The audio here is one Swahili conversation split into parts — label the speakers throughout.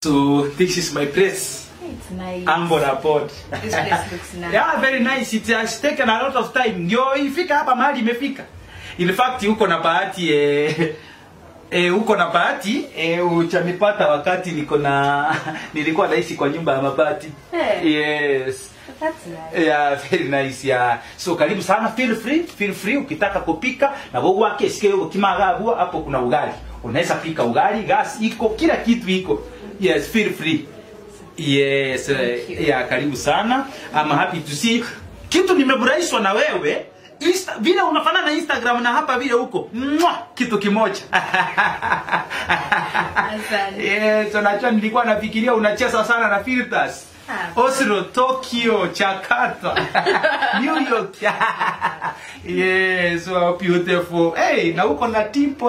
Speaker 1: So this is my place.
Speaker 2: It's nice.
Speaker 1: Ambo Rapport.
Speaker 2: This place looks nice.
Speaker 1: Yeah, very nice. It has taken a lot of time. Ndio ifika hapa mahali imefika. In fact uko na bahati eh, eh, uko na bahati eh, uchanipata wakati niko na nilikuwa naishi kwa nyumba ya mabati.
Speaker 2: Hey.
Speaker 1: Yes.
Speaker 2: That's nice.
Speaker 1: Yeah, very nice yeah. So karibu sana, feel free, feel free ukitaka kupika na wewe wake sikia hiyo kimagabua hapo kuna ugali. Unaweza pika ugali, gas iko, kila kitu iko. Yes, feel free. Yes,
Speaker 2: Thank
Speaker 1: eh,
Speaker 2: you.
Speaker 1: yeah, karibu sana. I'm happy to see. Kitu nimefurahishwa na wewe Insta, vile unafanana na Instagram na hapa vile huko Mwah! kitu kimoja
Speaker 2: Asante.
Speaker 1: yes, unajua nilikuwa nafikiria unacheza sana na filters
Speaker 2: Ah.
Speaker 1: Oslo, Tokyo, Jakarta, New York. yes, so beautiful. Hey, na uko na tipo.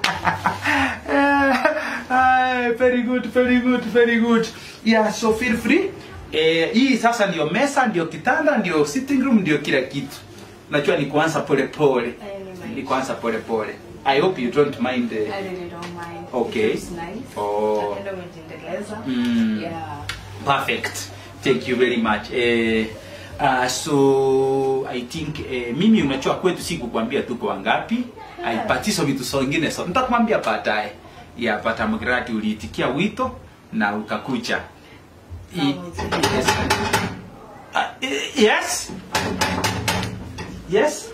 Speaker 1: Ah, very good, very good, very good. Yeah, so feel free. Eh, hii sasa ndio mesa, ndio kitanda, ndio sitting room, ndio kila kitu. Najua ni kuanza pole pole.
Speaker 2: I really mind.
Speaker 1: Ni kuanza pole pole. I hope you don't mind. eh,
Speaker 2: I really don't mind.
Speaker 1: Okay.
Speaker 2: It's nice.
Speaker 1: Oh.
Speaker 2: Napenda umejiendeleza.
Speaker 1: Mm.
Speaker 2: Yeah.
Speaker 1: Perfect. Thank you very much. Eh, uh, so I think eh, mimi unajua kwetu si kukwambia tuko wangapi.
Speaker 2: Yeah.
Speaker 1: Aipatiso vitu songine so nitakwambia baadaye. Yeah, but I'm glad uliitikia wito na ukakuja. I-
Speaker 2: Sawa.
Speaker 1: Yes. Uh, eh, yes. Yes.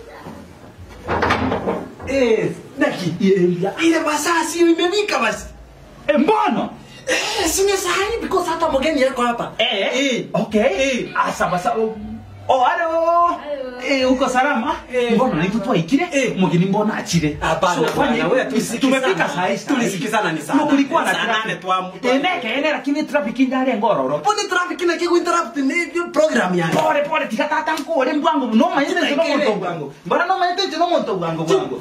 Speaker 3: Eh, naki ile ile masaa sio imefika basi.
Speaker 1: Eh, mbona?
Speaker 3: Eh, sina sahi because hata mgeni yako hapa.
Speaker 1: Eh,
Speaker 3: Eh.
Speaker 1: okay.
Speaker 3: Eh.
Speaker 1: Ah, sawa sawa. Oh, hello.
Speaker 2: Hello.
Speaker 1: Eh, uko salama?
Speaker 3: Eh.
Speaker 1: Mbona nikutwa ikire?
Speaker 3: Eh.
Speaker 1: Mgeni mbona achire?
Speaker 3: Hapana,
Speaker 1: So, fanye-
Speaker 3: bwana, wewe tulisikizana.
Speaker 1: tumefika saa hii. saa hii.
Speaker 3: Tulisikizana ni saa
Speaker 1: No, kulikuwa na
Speaker 3: nane. Saa
Speaker 1: traffic.
Speaker 3: nane twa- twa-
Speaker 1: Eh, neke, ene, lakini traffic ndale ngororo.
Speaker 3: Pone traffic na kiku interrupt ni ni program yani.
Speaker 1: Pole pole tikatata nkore mbwangu. No manyete no
Speaker 3: Tutaikere.
Speaker 1: muntu bwangu. Mbona no manyete no muntu bwangu bwangu.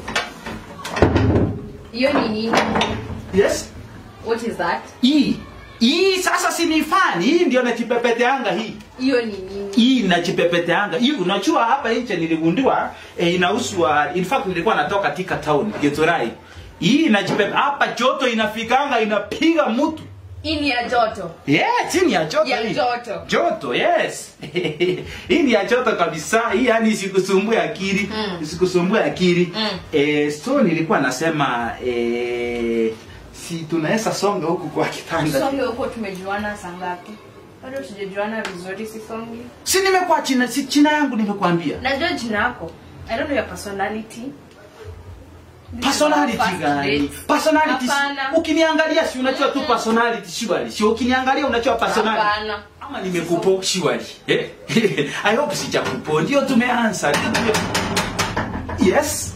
Speaker 2: Hiyo ni nini?
Speaker 1: Yes.
Speaker 2: What is that?
Speaker 1: Hii. Hii sasa si ni fani. Hii ndio nachipepeteanga hii.
Speaker 2: Hiyo ni nini?
Speaker 1: hii nachipepeteanga hii unajua hapa nje niligundua eh, inauswa in fact nilikuwa natoka katika town Githurai hii inachipepe hapa joto inafikanga inapiga mtu
Speaker 2: Hii ni ya joto.
Speaker 1: yeah chini ya joto
Speaker 2: Ya
Speaker 1: hii.
Speaker 2: joto.
Speaker 1: joto yes hii ni ya joto kabisa hii yani isikusumbue akili
Speaker 2: Mm.
Speaker 1: isikusumbue akili
Speaker 2: Mm.
Speaker 1: eh, so nilikuwa nasema eh, si tunaweza songa huku kwa kitanda
Speaker 2: Songe huko tumejuana saa ngapi? Bado tujajuana vizuri si songe.
Speaker 1: si nimekuwa china si china yangu nimekwambia
Speaker 2: Najua jina yako. I don't know your personality. This is
Speaker 1: personality
Speaker 2: our first
Speaker 1: gani
Speaker 2: date.
Speaker 1: personality si-
Speaker 2: Hapana.
Speaker 1: ukiniangalia si unajua tu personality surely si ukiniangalia unajua personality
Speaker 2: Hapana.
Speaker 1: ama nimekupo surely eh i hope sijakupo ndio tumeanza ndio tume yes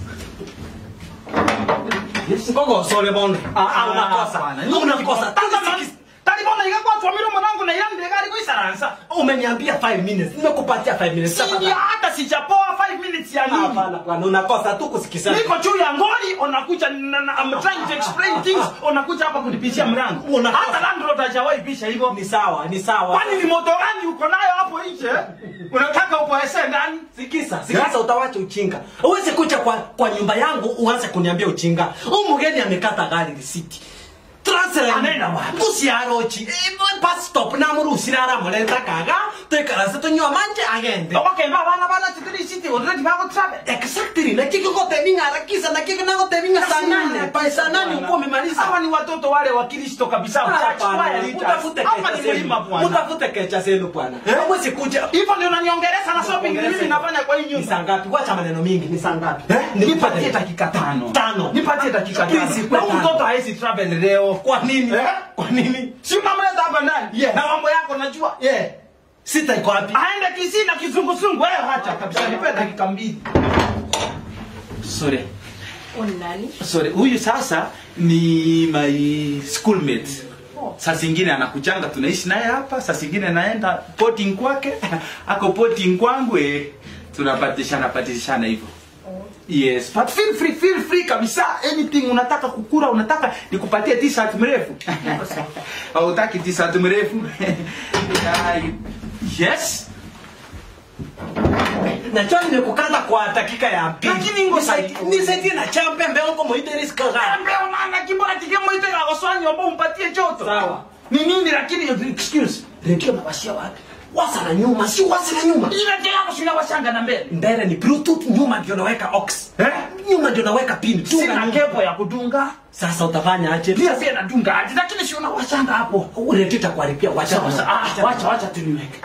Speaker 1: yes
Speaker 3: Ngogo sole bondo.
Speaker 1: Ah, ah,
Speaker 3: unakosa.
Speaker 1: hapana.
Speaker 3: Unakosa.
Speaker 1: Tazama, talibona ikakwatwa milomo nangu na yande gari kuisaransa
Speaker 3: Umeniambia 5 minutes. Nimekupatia 5 minutes.
Speaker 1: si ndio hata sijapoa 5 minutes ya nini
Speaker 3: Hapana bwana, unakosa tu kusikizana.
Speaker 1: niko juu ya ngoli unakuja na- na- I'm trying to explain things unakuja hapa kunipishia mlango
Speaker 3: Unakosa.
Speaker 1: hata landlord hajawahi pisha hivyo
Speaker 3: Ni sawa, ni sawa.
Speaker 1: kwani ni moto gani uko nayo hapo nje unataka upoese ndani
Speaker 3: Sikisa, sikisa utawacha uchinga. Uweze kuja kwa, kwa nyumba yangu uanze kuniambia uchinga. Huyu mgeni amekata gari risiti. Transfer
Speaker 1: Anaenda wapi?
Speaker 3: Usiarochi. Eh, bus stop na murusira aramuleta kaga. Tuikarase tunywa manje agende.
Speaker 1: okay ba bana bana titiri city already bako travel
Speaker 3: Exactly. Na kiko kote ninga harakisha na kiko nako teninga saa nane. Pa saa nane uko umemaliza.
Speaker 1: hawa ni watoto wale wa Kristo kabisa church choir leaders.
Speaker 3: Utafute
Speaker 1: hapa
Speaker 3: kecha
Speaker 1: ni mlima
Speaker 3: zenu.
Speaker 1: bwana
Speaker 3: Utafute kecha zenu bwana. Hamwezi kuja.
Speaker 1: hivyo ndio unaniongeleza na shopping ni mimi nafanya kwa hii
Speaker 3: Ni
Speaker 1: nyumba
Speaker 3: saa ngapi? Wacha maneno mingi. Ni saa ngapi?
Speaker 1: nipatie dakika tano
Speaker 3: Tano.
Speaker 1: nipatie dakika tano
Speaker 3: Please,
Speaker 1: na
Speaker 3: kwa
Speaker 1: huyu
Speaker 3: tano.
Speaker 1: mtoto haezi travel leo
Speaker 3: Kwa nini?
Speaker 1: Eh?
Speaker 3: Kwa nini?
Speaker 1: si unamleta hapa ndani
Speaker 3: Yes.
Speaker 1: na mambo yako najua
Speaker 3: Yeah. Sita iko wapi?
Speaker 1: aende kisii na kizunguzungu wewe hacha kabisa nipe dakika mbili sorry
Speaker 2: Huyu ni nani?
Speaker 1: sorry huyu sasa ni my schoolmate
Speaker 2: Oh.
Speaker 1: saa zingine anakuchanga tunaishi naye hapa saa zingine naenda potting kwake ako potting kwangu eh, tunapatishana patishana hivyo yes but feel free feel free kabisa anything unataka kukura unataka nikupatie t-shirt mrefu au utaki t-shirt mrefu Yeah, yes
Speaker 3: Najua nimekukata kwa dakika ya pili.
Speaker 1: Lakini ngo
Speaker 3: Nisaidie- nisaidie na champe mbele uko muite risk gani?
Speaker 1: Embe unana kimbora kike mwite gagoswanyi ombo umpatie joto
Speaker 3: Sawa.
Speaker 1: ni nini lakini excuse
Speaker 3: redio nawashia wapi wasa na nyuma si wasa na nyuma
Speaker 1: ile ndio yako sina washanga na mbele
Speaker 3: mbele ni bluetooth nyuma ndio naweka aux
Speaker 1: eh
Speaker 3: nyuma ndio naweka pin Dunga
Speaker 1: sina
Speaker 3: nyuma.
Speaker 1: kepo ya kudunga
Speaker 3: sasa utafanya aje
Speaker 1: pia pia nadunga aje lakini si una washanga hapo
Speaker 3: redio itakuharibia wacha
Speaker 1: Sawa, sawa. Ah, wacha wacha tuniweke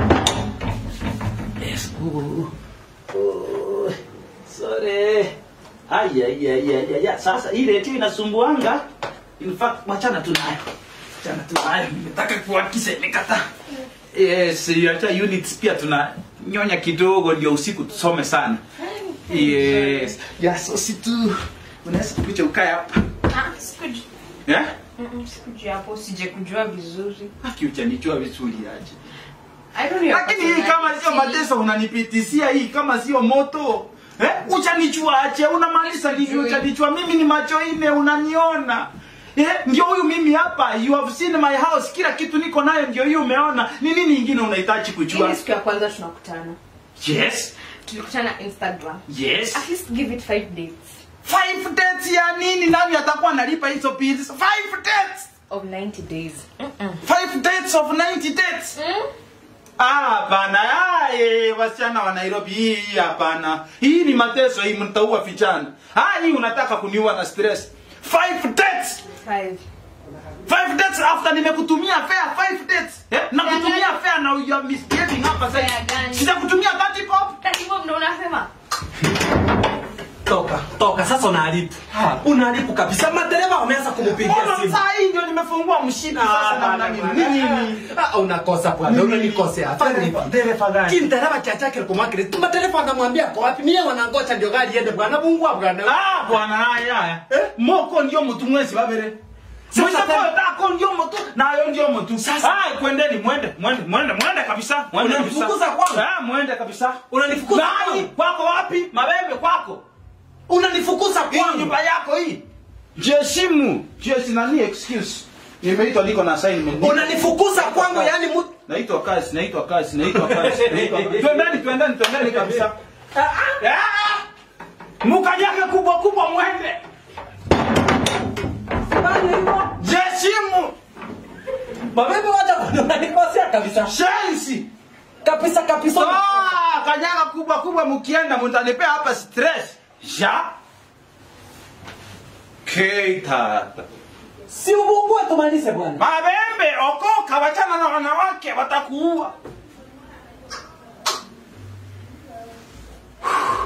Speaker 3: Yes. Uh, uh, sorry.
Speaker 1: Aya, ya, ya, ya, ya. Sasa hii redio inasumbuanga. In fact, wachana tu nayo. Wachana tu nayo. Nimetaka kuhakisha imekata. Yes, hata units pia tuna nyonya kidogo ndio usiku tusome sana. Yes. Ya, so si tu unaweza kuja ukae hapa.
Speaker 2: Ah, sikuji.
Speaker 1: Eh?
Speaker 2: Mm-mm, sikuji hapo, sije kujua vizuri.
Speaker 1: Haki uchanijua vizuri aje.
Speaker 2: I don't know your
Speaker 1: Lakini hii kama sio
Speaker 2: personality.
Speaker 1: mateso unanipitisia hii kama sio moto. Eh? Uchanichua aje? Unamaanisha nini
Speaker 2: Sijui.
Speaker 1: uchanichua? Mimi ni macho ine unaniona. Eh, ndio huyu mimi hapa. You have seen my house. Kila kitu niko nayo ndio hiyo umeona. Ni nini nyingine unahitaji
Speaker 2: Hii
Speaker 1: kujua?
Speaker 2: ni siku ya kwanza tunakutana.
Speaker 1: Yes.
Speaker 2: Tulikutana Instagram.
Speaker 1: Yes.
Speaker 2: At least give it five days
Speaker 1: Five dates ya nini? Nani atakuwa analipa hizo bills? Five dates.
Speaker 2: of 90 days. Mm-mm.
Speaker 1: Five dates of 90 dates.
Speaker 2: Mm?
Speaker 1: Ah, hapana. Ah, eh, wasichana wa Nairobi hii hii hapana. Hii ni mateso hii mtaua vijana. Ah, hii unataka kuniua na stress. Five dates.
Speaker 2: Five.
Speaker 1: Five dates after nimekutumia fare five dates. Eh? Na
Speaker 2: Fare
Speaker 1: kutumia
Speaker 2: gani?
Speaker 1: fare na you are misbehaving hapa sasa.
Speaker 2: Fare gani?
Speaker 1: Sitakutumia 30 pop.
Speaker 2: Tatibu ndo unasema?
Speaker 3: toka toka sasa unaharibu
Speaker 1: Ha.
Speaker 3: unaharibu kabisa madereva wameanza kumpigia
Speaker 1: Mbona
Speaker 3: simu
Speaker 1: saa hii ndio nimefungua mshipi sasa na na nini? Nini?
Speaker 3: Ah, unakosa bwana unanikosea fanya hivi
Speaker 1: Dereva gani?
Speaker 3: kindereva chachake kumakire tuma dereva anamwambia kwa wapi mie wanangocha ndio gari iende bwana bungua bwana
Speaker 1: Ah, bwana haya haya. Moko ndio mtu mwezi babere.
Speaker 3: Sasa
Speaker 1: Sasa
Speaker 3: tena-
Speaker 1: kwa tako ndio mtu nayo ndio mtu.
Speaker 3: Sasa-
Speaker 1: ah, kwendeni mwende mwende mwende mwende kabisa. Mwende
Speaker 3: Unanifukuza kwangu?
Speaker 1: Ah, mwende kabisa.
Speaker 3: Unanifukuza
Speaker 1: Nani?
Speaker 3: kwangu?
Speaker 1: Kwako wapi? Mabembe kwako.
Speaker 3: unanifukuza
Speaker 1: Hii
Speaker 3: kwangu
Speaker 1: nyumba yako hii. Jeshimu. Jesi nani excuse. Nimeitwa niko na assignment.
Speaker 3: unanifukuza kwangu yani mu
Speaker 1: Naitwa kazi, naitwa kazi, naitwa kazi, naitwa kazi. Twendeni, twendeni, twendeni kabisa. Ah! Mukanyage kubwa kubwa mwende.
Speaker 3: fanya hivyo
Speaker 1: Jeshimu.
Speaker 3: mabebe wacha bwana unanikosea kabisa
Speaker 1: Shensi.
Speaker 3: kabisa kabisa
Speaker 1: Ah, kanyaga kubwa kubwa mkienda mtanipea hapa stress. Ja. Keita.
Speaker 3: si ubungue tumalize bwana
Speaker 1: Mabembe, okoka, wachana na wanawake watakuua.